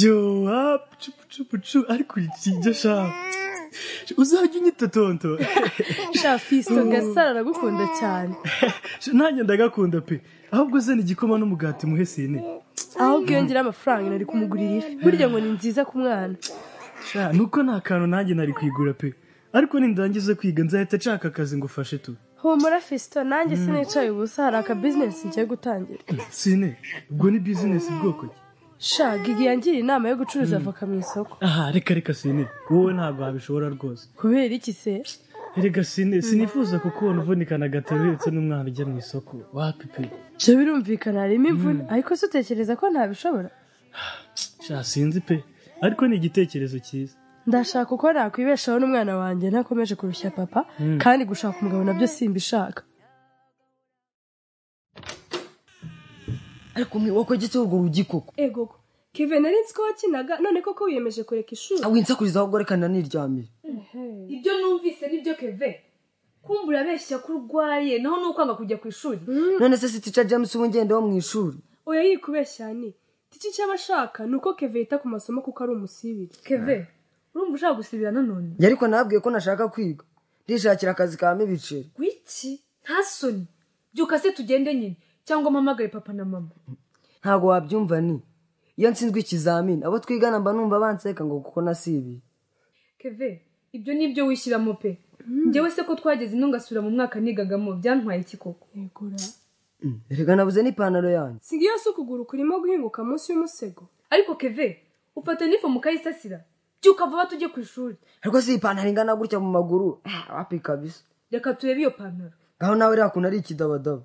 Yo up cupucupucu ariko urikinge sha uzajya unyita tonto sha fisito gasaro aragukunda cyane Sha, nanjye ndagakunda pe ahubwo zana igikoma n'umugati muhe sine aho bwiyongeraho amafaranga nari kumugurira ifi burya ngo ni nziza ku mwana sha nuko nta kantu nanjye nari kwigura pe ariko nindangiza kwiga nzahita nshaka akazi ngo ufashe tu humura fisito nanjye sinicaye ubusa hari aka bizinesi ngiye gutangira sine ubwo ni bizinesi bwoko ki sha gigi yangira inama yo gucuruza avoka mu isoko aha reka reka sine wowe ntabwo wabishobora rwose kubera iki se reka sine sinifuza kukubona uvunikana gataro uretse n'umwana ujya mu isoko wapi pe byo birumvikana harimo imvune ariko se utekereza ko ntabishobora sha sinzi pe ariko ni igitekerezo cyiza ndashaka uko nakwibeshaho n'umwana wanjye ntakomeje kurushya papa kandi gushaka umugabo nabyo simbishaka ariko wakwegetse urwo rugi koko ego kevin ari nzi ko wakinaga none koko wiyemeje kureka ishuri winsakuriza ahubwo reka naniryamire ibyo numvise nibyo keve kumbura abeshya ko urwaye naho ni ukwanga kujya ku ishuri none se si tica james ubu ngenda wo mu ishuri oya yikubeshya ni iki cy'abashaka ni uko keve yita ku masomo kuko ari umusibiri keve urumva ushaka gusibira nanone njye ariko nabwiye ko nashaka kwiga ndishakira akazi kabamo ibiceri wiki nta soni byuka se tugende nyine cyangwa mpamagaye papa na mama ntabwo wabyumva ni iyo nsinzwe ikizamini abo twigana mba numva banseka ngo kuko nasibiye keve ibyo ni ibyo wishyiramo pe njyewe se ko twageze ino ngasubira mu mwaka nigagamo byantwaye iki koko Mm, erega nabuze n'ipantaro yanjye si iyo si ukuguru kurimo guhinguka munsi y'umusego ariko keve ufata n'ifu mukayisasira byuka vuba tujye ku ishuri ariko si ipantaro ingana gutya mu maguru Ah, wapi kabisa reka turebe iyo pantaro ngaho nawe iriya kuntu ari ikidabadaba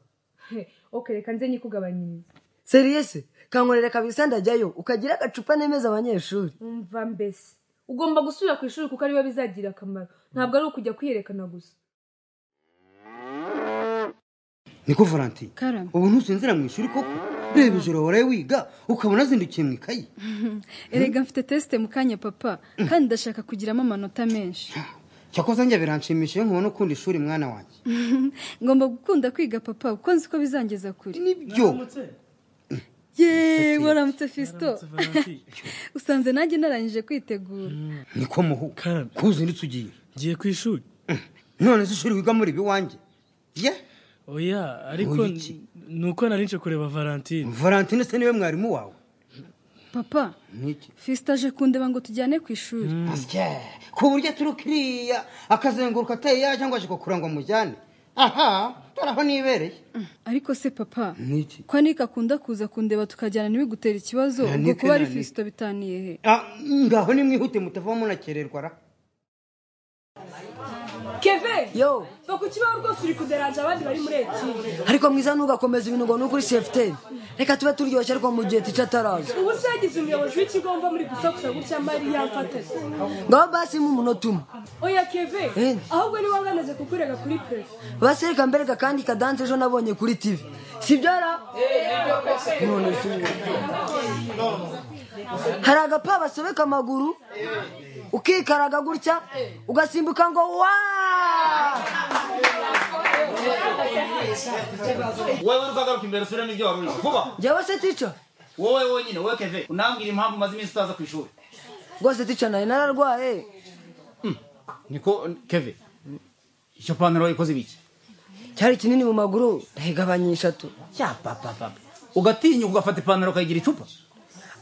He, ok reka nze nyikugabanyirize seriyese kankorera kabisa ndajyayo ukagira agacupa nemeza abanyeshuri umva mbese ugomba gusubira ku ishuri kuko ariyo bizagira akamaro ntabwo ari ukujya kwiyerekana gusa niko valentin Karame. ubu ntusinzira mu ishuri koko reba ijoro waraye wiga ukabona azindukiye mu ikayi erega mfite tesite mu kanya papa kandi ndashaka kugiramo amanota menshi cyakoze njya biranshimisha iyo nkubona ukunda ishuri mwana wanjye ngomba gukunda kwiga papa kuko nzi ko bizangeza kure nibyo yeee waramutse fisito usanze nanjye narangije kwitegura niko muhu Karame. ko uzindutse ugiye ngiye ku ishuri none se ishuri wiga muri ibi wanjye ye oya ariko Oya iki? ni uko nari nje kureba valentine valentine se niwe mwarimu wawe papa niki fisito aje kundeba ngo tujyane ku ishuri asya ku buryo aturuka iriya akazenguruka ateye yajya ngo aje kukura ngo amujyane aha dore aho nibereye ariko se papa niki ko anika akunda kuza kundeba tukajyana ntibigutera ikibazo Na ubwo Nick, kuba na ari Nick. fisito bitaniye he Ah, ngaho nimwihute mutava munakererwa ra keve yo va ku kibaho rwose uri kuderanja abandi bari muri etiri ariko mwiza ntugakomeza ibintu ngo ni ukuri sefuteri reka tube turyoshye ariko mu gihe tica ataraza ubu se yagize umuyobozi w'ikigo mva muri gusakuza gutya mariya mfatase ngaho basi mu munota umwe oya keve Eh. ahubwo niba wanaze kukurega kuri pefu basi reka mbereka kandi kadanse ejo nabonye kuri tivi si byo ra none si byo. hari agapa basobeka amaguru ukikaraga gutya ugasimbuka ngo wa wowe urwagaruka imbere usubire n'ibyo wari urimo vuba jyawe se tica wowe wenyine wowe keve unambwira impamvu umaze iminsi utaza ku ishuri rwose tica nawe nararwaye niko keve icyo pantaro ikoze ibiki cyari kinini mu maguru ndayigabanyisha tu cya papa papa ugatinya ugafata ipantaro ukayigira icupa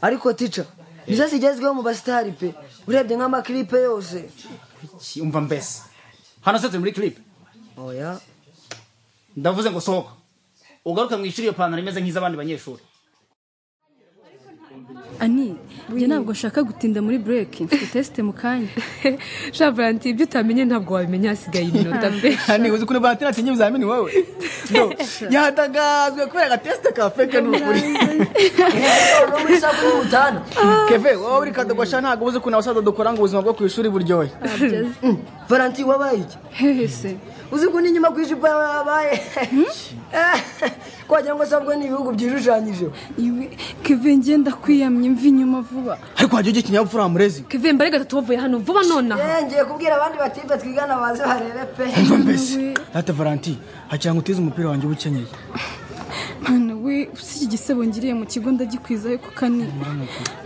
ariko tica nizo zigezweho mu basitari pe urebye nk'amakiripe yose Ki- umva mbese hano se turi muri kiripe oya ndavuze ngo sohoka ugaruke mu ishuri iyo pantaro imeze nk'iz'abandi banyeshuri ani njye ntabwo nshaka gutinda muri bureki mfite tesite mu kanya sha valanti ibyo utamenye ntabwo wabimenya hasigaye iminota mbe hano uzi ukuntu batera atinya ibizamini wowe No, yatangazwe kubera agatesite ka feke n'ukuri muri saa kumi n'utanu keve wowe uri kadogosha ntabwo uzi ukuntu abasaza dukora ngo ubuzima bwo ku ishuri buryohe valanti wabaye iki hehe se uzi ko n'inyuma ku ijipo yawe habaye kwagira ngo se ahubwo ni ibihugu byishushanyijeho iwe keve ngenda kwiyamye mva inyuma vuba ariko wajya ujya ikinyabupfura wa murezi keve mbarega tuvuye hano vuba nonaha Eh, ngiye kubwira abandi batipe twigana baze barebe pe mva mbese data valanti hacyangwa utize umupira wanjye uba ukenyeye mwana we si iki gisebo ngiriye mu kigo ndagikwizayo ku kani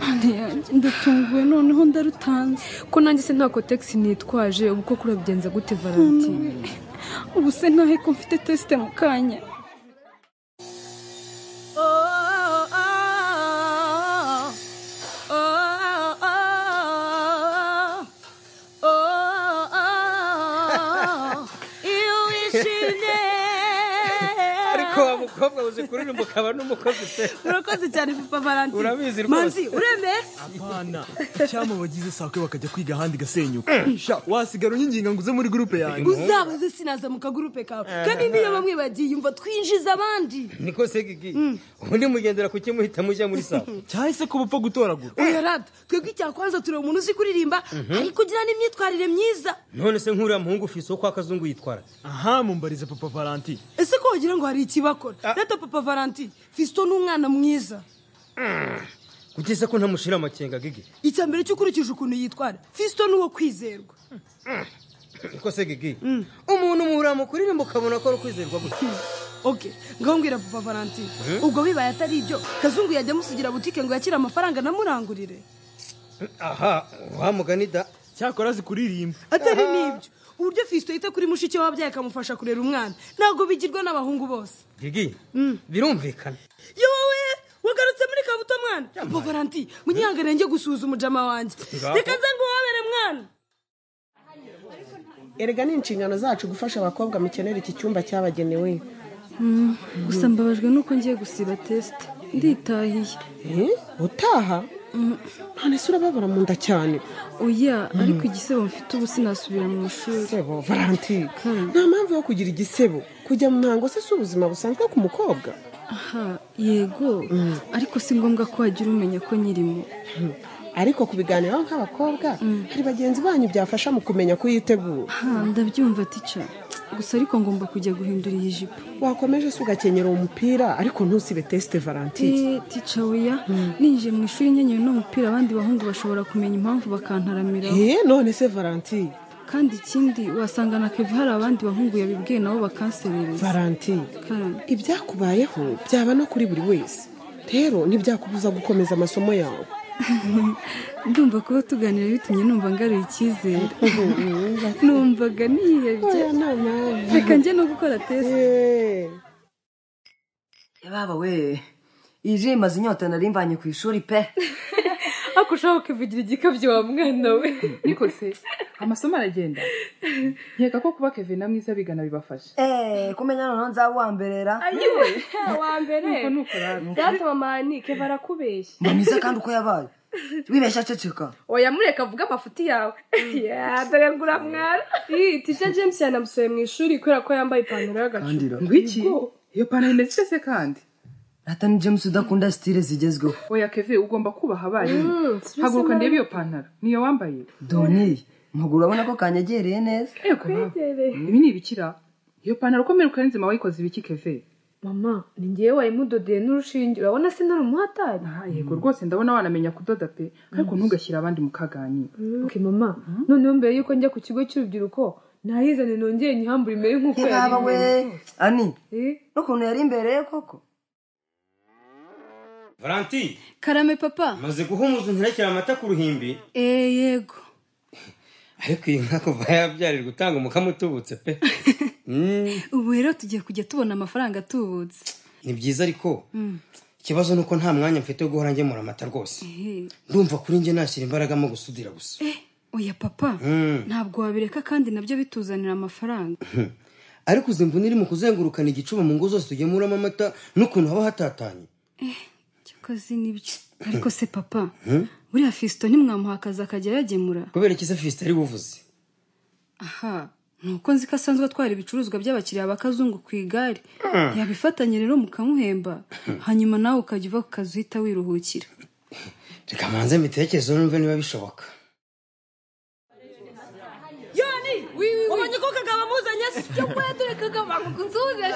Mana yanjye, ndatunguwe noneho ndarutanze ko nanjye se nta kotegisi nitwaje ubu koko urabigenza gute valentine ubu se ntahe ko mfite tesite mu kanya ariko wa mukobwa uzi kuririmba ukaba n'umukozi pe urakoze cyane papa valentine Urabizi rwose. manzi uremeye Apana. Cyama bagize sakwe bakajya kwiga ahandi gasenyuka. Sha, wasigara unkinginga nguze muri groupe yanjye. uzabaze sinaza mu kagurupe kawe kandi niyo bamwe bagiye umva twinjiza abandi niko se gigi ubundi mugendera kuki muhita mujya muri sawa Cyahise ko bupfa gutoragura. oya rada twebwe icyakwanza tureba umuntu uzi kuririmba ari kugira n'imyitwarire myiza none se nk'uriya muhungu ufise uwo kwa kazungu yitwara Aha mumbarize papa Valentine. ese ko wagira ngo hari ikibakora reta papa valentine fisito ni umwana mwiza kuki se ko ntamushira amakenga gigi icya mbere cyo ukurikije ukuntu yitwara fisito ni uwo kwizerwa niko se gigi umuntu muhura mu kuririmba ukabona ko ari ukwizerwa gutya oke ngaho mbwira papa valentine ubwo bibaye atari ibyo kazungu yajya amusigira butike ngo yakire amafaranga anamurangurire aha wa mugani da Cyakora zikuririmba. atari n'ibyo uburyo fisito yita kuri mushiki wabyaye akamufasha kurera umwana ntabwo bigirwa n'abahungu bose gigi birumvikana yowe wagarutse muri kabuto mwana papa valentine munyihangane njye gusuhuza umujama wanjye reka nze ngo wabere mwana erega ni inshingano zacu gufasha abakobwa mukenera iki cyumba cyabagenewe gusa mbabajwe nuko ngiye gusiba tesite nditahiye Eh? utaha none se urababara mu nda cyane oya ariko igisebo mfite ubu sinasubira mu ishuri sebo valentine Kare. nta mpamvu yo kugira igisebo kujya mu ntango se si ubuzima busanzwe ku mukobwa aha yego ariko si ngombwa ko wagira umenya ko nyirimo Hmm. ariko kubiganiraho nk'abakobwa hari bagenzi banyu byafasha mu kumenya kuyitegura aha ndabyumva tica gusa ariko ngomba kujya guhindura iyi jipo wakomeje se ugakenyera uwo mupira ariko ntusibe tesite valentine Eh, tica oya ninjiye mu ishuri nkenyewe n'umupira abandi bahungu bashobora kumenya impamvu bakantaramiraho Eh, none se valentine kandi ikindi wasanga na kevi hari abandi bahungu yabibwiye nabo bakanserereza valentine Kare. ibyakubayeho byaba no kuri buri wese rero ntibyakubuza gukomeza amasomo yawe ndumva kuba tuganira bitumye numva ngaruye icyizere numvaga nihebye reka njye no gukora tesite Eh. baba we iyi ji imaze inyota nari mbanye ku ishuri pe ariko ushaka kuvugira igikabyo wa mwana we niko se amasomo aragenda nkeka ko kuba kevin na mwiza bigana bibafasha eee kumenya noneho nzaba uwa mbere ra ayiwe wa mbere nuko ni uko rero data mama nike barakubeshya mba mwiza kandi uko yabaye wibeshya aceceka oya mureka avuge amafuti yawe Ya, dore ngo uramwara iyi tija james yanamusoye mu ishuri kubera ko yambaye ipantaro y'agacu ngo iki iyo pantaro imeze ite se kandi rata ni james udakunda sitire zigezweho oya keve ugomba kubaha abarimu haguruka ndebe iyo pantaro niyo wambaye doni maguru urabona ko kanyegereye neza ego ibi ni ibikira iyo pantaro ukomera ukarinzima wayikoze ibiki keve mama ni ngewe wayimudodeye n'urushinge urabona se nari umuhatari Ah, yego rwose ndabona wanamenya kudoda pe ariko ntugashyire abandi mu kagani okay mama noneho mbere yuko njya ku kigo cy'urubyiruko nahizane nongeye nyihambure imere nk'uko yaba we imeze. ani Eh? n'ukuntu yari imbere ye koko valentine karame papa maze guhumuza ntirekera amata ku ruhimbi eh yego ariko iyi nka kuva yabyarirwa utanga umukamo utubutse pe Mm, ubu rero tugiye kujya tubona amafaranga atubutse ni byiza ariko ikibazo ni uko nta mwanya mfite wo guhora ngemura amata rwose ndumva kuri njye nashyira imbaraga mu gusudira gusa oya papa Mm. ntabwo wabireka kandi nabyo bituzanira amafaranga ariko uzi imvune iri mu kuzengurukana igicuba mu ngo zose tugemuramo amata n'ukuntu haba hatatanye cyakoze nibyo ariko se papa buriya fisito ntimwamuha akazi akajya ayagemura kubera iki se fisite ari buvuze aha ni uko nzi ko asanzwe atwara ibicuruzwa by'abakiriya ba kazungu ku igare yabifatanye rero mukamuhemba hanyuma nawe ukajya uva ku kazi uhita wiruhukira reka manze mbitekerezo numve niba bishoboka yoni ubonye ko kagabo amuzanye se yo kuba dore kagabo amukunzuza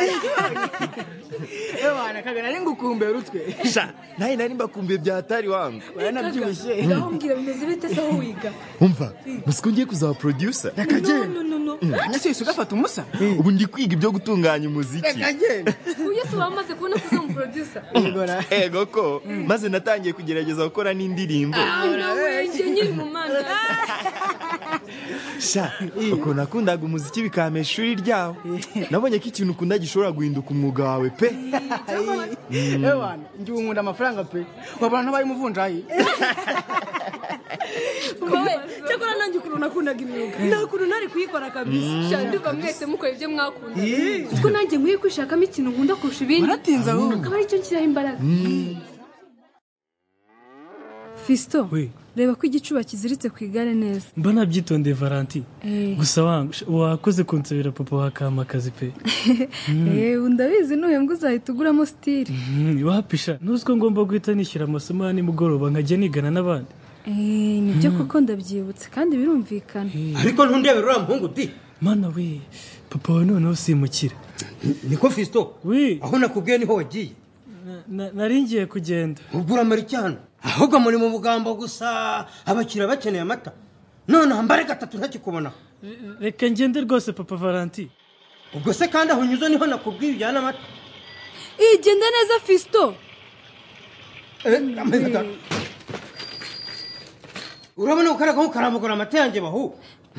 Ewana kagana ari ngukumbera utwe. sha nawe nari mbakumbuye byatari wangu Waranabyibushye. ngaho mbwira bimeze bite se aho wiga umva uzi ko ngiye kuzaba producer No, no, no, no. Nase wese ugafata umusa. ubu ndi kwiga ibyo gutunganya umuziki uyu se wamaze kubona ko uza mu producer ego ko maze natangiye kugerageza gukora n'indirimbo Ah, nawe njye nyiri mu mana sha ukuntu nakundaga umuziki bikampesha ishuri ryawe nabonye ko ikintu ukunda gishobora guhinduka umwuga wawe pe Ewana ngiye unkunda amafaranga pe. Wabona ntabaye umuvunjayi. wowe cyakora nanjye ukuntu nakundaga imyuga nta kuntu ntari kuyikora kabisa Sha, ndumva mwese mukora ibyo mwakunda kuko nanjye nkwiye kwishakamo ikintu nkunda kurusha ibindi waratinze ahubwo akaba aricyo nshyiraho imbaraga fisito we reba ko igicuba kiziritse ku igare neza mba nabyitondeye valanti Eh. gusa wangu sha, wakoze kunsabira papa wa kamakazi pe eee ndabizi nuhembwa uzahita uguramo sitiri Mhm, wapisha ntuzi ko ngomba guhita nishyura amasomo ya nimugoroba nkajya nigana n'abandi eee nibyo koko ndabyibutse kandi birumvikana ariko ntundebe uriya muhungu di mana we papa wawe noneho simukira niko fisito aho nakubwiye niho wagiye nari ngiye kugenda ubwo uramara iki hano ahubwo muri mu bugambo gusa abakiriya bakeneye amata nonaha mbare gatatu ntakikubonaho reka ngende rwose papa valanti ubwo se kandi aho unyuze niho nakubwiye ujyana amata eee genda neza fisito urabona ko karago karambugura amata yanjye bahu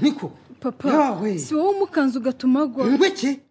niko papa Yawe. si wowe umukanzu ugatuma agwa ngwiki